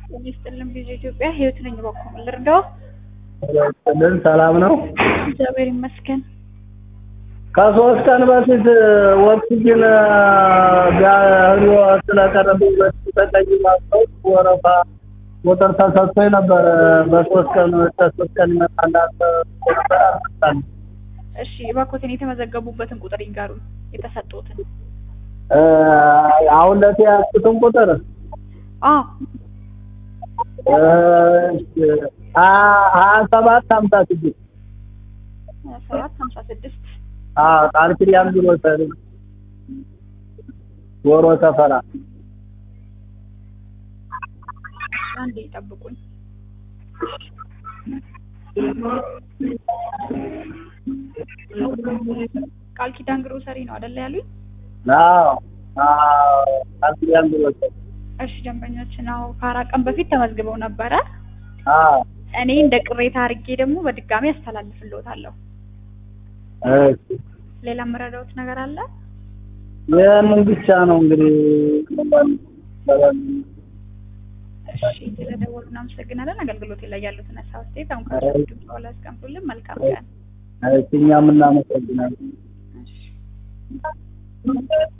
ጤና ይስጥልን ቪኦኤ ኢትዮጵያ ህይወት ነኝ በኩል ልርዳው? ልን ሰላም ነው። እግዚአብሔር ይመስገን። ከሶስት ቀን በፊት ኦክሲጅን ቢያህሉ ስለቀረብኝ በተጠቀኝ ማስታወቅ ወረፋ ቁጥር ተሰጥቶኝ ነበር። በሶስት ቀን ከሶስት ቀን ይመጣል ነበር አልመጣም። እሺ እባክዎትን የተመዘገቡበትን ቁጥር ይንገሩን፣ የተሰጡትን። አሁን ለቴ ያልኩትን ቁጥር አዎ ሀያ ሰባት ሀምሳ ስድስት ሰባት ሀምሳ ስድስት ቃል ኪዳን ግሮሰሪ ጎሮ ሰፈራ አንዴ ይጠብቁኝ። ቃል ኪዳን ግሮሰሪ ነው አይደለ ያሉኝ? አዎ ቃል ኪዳን ግሮሰሪ እሺ ደንበኞችን አዎ ከአራት ቀን በፊት ተመዝግበው ነበረ። አዎ እኔ እንደ ቅሬታ አድርጌ ደግሞ በድጋሚ አስተላልፍልዎታለሁ። እሺ ሌላ የምረዳዎት ነገር አለ? ይህንን ብቻ ነው እንግዲህ እሺ ስለደወሉ እናመሰግናለን። አገልግሎት ላይ ያሉትን ሀሳብ አስተያየት አሁን ከድምጽ በኋላ ያስቀምጡልን። መልካም ቀን። እኛም እናመሰግናለን። እሺ